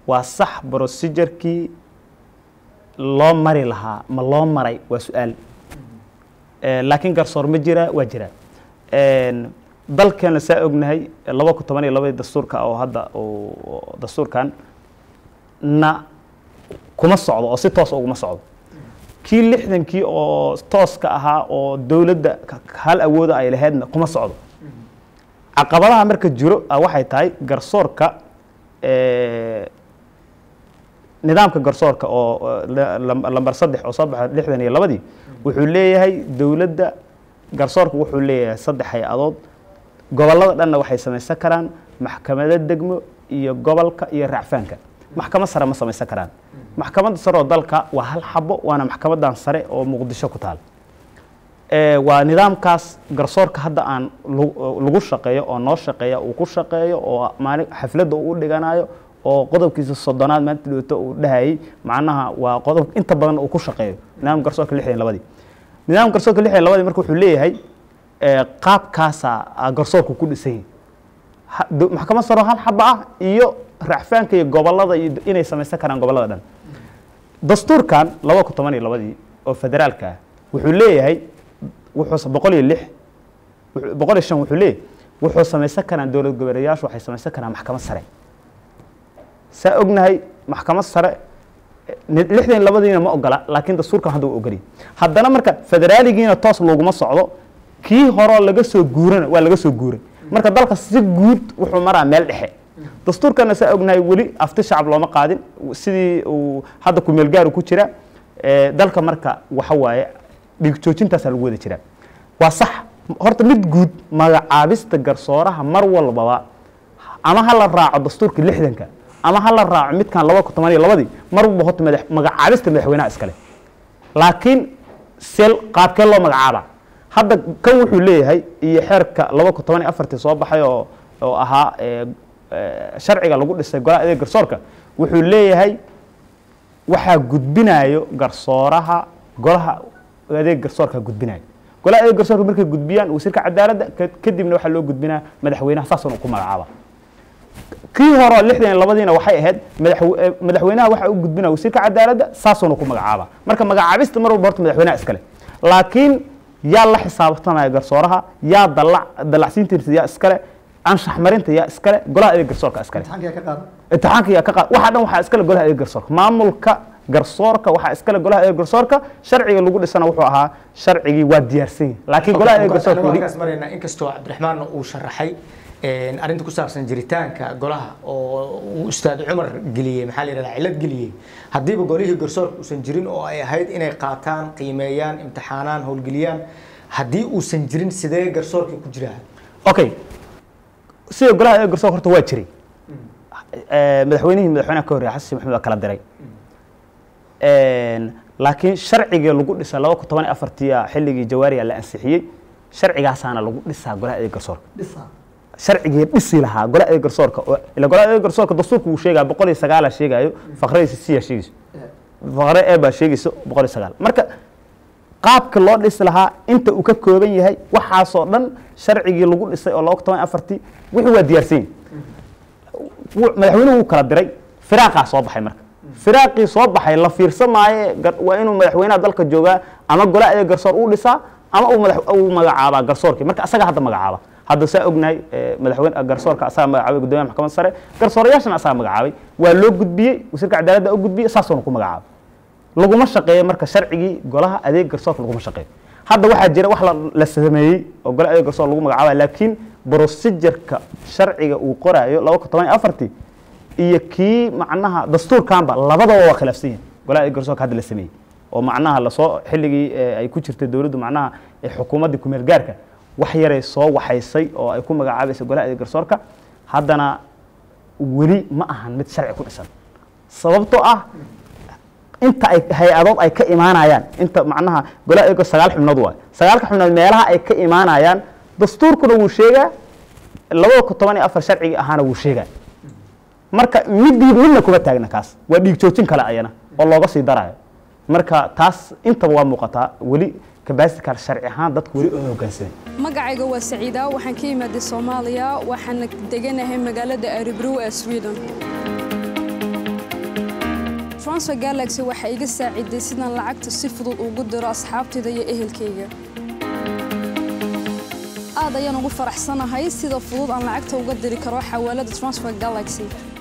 waa sax procedurkii loo mari lahaa ma loo maray waa su-aal Eh, laakiin garsoor ma jira waa jira En, dalkeena saa ognahay laba kun toban iyo labadii dastuurka oo hadda oo- oo dastuurkan na kuma socdo oo si toos uguma socdo kii lixdankii oo tooska ahaa oo dowladda ka- hal awooda ay lahaydna kuma socdo caqabadaha marka jiro ah waxay tahay garsoorka eh, nidaamka garsoorka oo oo la- lam- lambar saddex oo soo baxa lixdan iyo labadii wuxuu leeyahay dowladda garsoorka wuxuu leeyahay saddex hay-adood gobollada dhanna waxay samaysan karaan maxkamado degmo iyo gobolka iyo racfaanka maxkamad sare ma samaysan karaan maxkamadda sare oo dalka waa hal xabo waana maxkamadan sare oo muqdisho ku taal Eh, waa nidaamkaas garsoorka hadda aan lu- lagu shaqeeyo oo noo shaqeeya uu ku shaqeeyo oo maali xafladda uu u dhiganayo oo qodobkiisa soddonaad maanta dhawto uu dhahayay macnaha waa qodob inta badan uu ku shaqeeyo nidaamka garsoorka lixdan iyo labadii nidaamka garsoorka lixdan iyo labadii marka wuxuu leeyahay eh, qaabkaasaa ah garsoorku ku dhisan yahay Ha- do- maxkamad saro hal xaba ah iyo racfaanka iyo gobollada iyo inay samaysan karaan gobollada dhan dastuurkan laba kun toban iyo labadii oo federaalka ah wuxuu leeyahay wuxuu boqol iyo lix wuxuu- boqol iyo shan wuxuu leeyahay wuxuu samaysan karaan dowlad goboleeyaashu waxay samaysan karaan maxkamad sare saa ognahay maxkamad sare eh, ni- lixdan iyo labadiina ma ogola laakiin dastuurkan hadda uu ogoliyay haddana marka federaaligiina toos looguma socdo kii horoo laga soo guurana waa laga soo guuray marka dalka si guud wuxuu maraa meel dhexe dastuurkana saa ognahay weli afti shacab looma qaadin sidii uu hadda kumeel gaaru ku jira Eh, dalka marka waxa waaye dhiig joojintaasaa lagu wada jiraa waa sax horta mid guud magacaabista garsooraha mar walbaba ama ha la raaco dastuurka lixdanka ama ha la raaco midkan laba kun toban iyo labadii mar walba horta madax magacaabista madaxweynaha iskale laakiin seel qaabkee loo magacaaba hadda kan wuxuu leeyahay iyo xeerka laba kun toban iyo afartii soo baxay oo oo ahaa eh, eh, sharciga lagu dhisay golaha adeeg garsoorka wuxuu leeyahay waxaa gudbinayo garsooraha golaha adeeg garsoorka gudbinayo golaha adeeg garsoorka markay gudbiyaan wasiirka cadaaladda ka- kadibna waxaa loo gudbinaa madaxweynaha saasuna ku magacaaba kii hore lixdan iyo labadiina waxay ahayd madaxwe- eh, madaxweynaha waxaa u gudbinaya wasiirka cadaaladda saasuna ku magacaaba marka magacaabista mar walba horta madaxweynaha iskale laakiin yaa la xisaabtamaya garsooraha yaa dalac dalacsiintiisa yaa iskale anshax marinta yaa iskale golaha adeeg garsoorka iskale imtixaanka yaa ka qaada imtixaanka yaa ka qaad waxa dhan waxaa iskale golaha adeeg garsoorka maamulka garsoorka waxaa iskale golaha adeeg garsoorka sharciga lagu dhisana wuxuu ahaa sharcigii waa diyaarsan yahay laakiin golaha adeeg garsoorka weli halkaas maraynaa inkastoo cabdiraxmaan uu sharaxay een, arrinta ku saabsan jiritaanka golaha oo uu ustaad cumar geliyey maxaa la yidhahdaa cilad geliyey haddiiba golihii garsoorka uusan jirin oo ay ahayd inay qaataan qiimeeyaan imtixaanaan howlgeliyaan haddii uusan jirin sidee garsoorka ku jiraa okay sida golaha adeeg garsoorka horta waa jiray Eh, madaxweynihii madaxweynaha ka horreeya xasan sheekh maxamed waa kala diray Een, laakiin sharciga lagu dhisa laba kun toban iyo afartii xilligii jawaariya la ansixiyey sharcigaasaana lagu dhisaa golaha adeeg garsoorka dhisa sharcigii dhisi lahaa golaha adeeg garsoorka oo- ila golaha adeeg garsoorka dastuurka uu sheegaya boqol iyo sagaala sheegayo faqradiisa siya sheegayso faqre e baa sheegayso boqol iyo sagaal marka qaabka loo dhisi lahaa inta uu ka kooban yahay waxaasoo dhan sharcigii lagu dhisay oo laba kun toban iyo afartii wixii waa diyaarsan yihin wuu- madaxweynuhu wuu kala diray firaaqaa soo baxay marka firaaqii soo baxay la fiirsan maaye gar- waa inuu madaxweynaha dalka joogaa ama golaha adeeg garsoor uu dhisaa ama uu madax uu magacaabaa garsoorkii marka asaga hadda magacaaba hadda saa ognahay eh, madaxweyne garsoorka asaga magacaabay guddoomiyaha maxkamadda sare garsoorayaashana asaga magacaabay waa loo gudbiyey wasiirka cadaaladda u gudbiyey saasuuna ku magacaabay laguma shaqeeyo marka sharcigii golaha adeeg garsoorka laguma shaqeeyo hadda waxaa jira wax la- la sameeyey oo golaha adeeg garsoor lagu magacaabaya laakiin procedureka sharciga uu qoraayo laba kun toban iyo afartii iyo kii macnaha dastuurkanba labadaba waa khilaafsan yihin golaha adeeg garsoorka hadda la sameeyey oo macnaha lasoo xilligii eh, ay ku jirtay dowladdu macnaha eh, xukuumaddii kumeel gaarka wax yaray soo waxaysay oo ay ku magacaabaysa golaha adeeg garsoorka haddana weli ma ahan mid sharci ku dhisan sababtoo ah inta ay hay-adood ay ka imaanayaan inta macnaha golaha adeeg sagaal xubnood waay sagaalka xubnood meelaha ay ka imaanayaan dastuurkuna wuu sheegaa labada kun toban iyo afar sharcigii ahaana wuu sheegaa marka midii midna kuma taagna kaas waa dhiig joojin kale ayana oo looga sii darayo marka taas intaba waa muuqataa weli kabasitikal sharci ahaan dadku weli oo hoggaansamay magacayga waa saciida waxaan ka imaaday soomaaliya waxaana deganahay magaalada aribrow ee sweden transfer galaxy waxay iga saaciday sidaan lacagta si fudud ugu diro asxaabtayda iyo ehelkayga aad ayaan ugu faraxsanahay sida fudud aan lacagta uga diri karo xawaalada transfer galaxy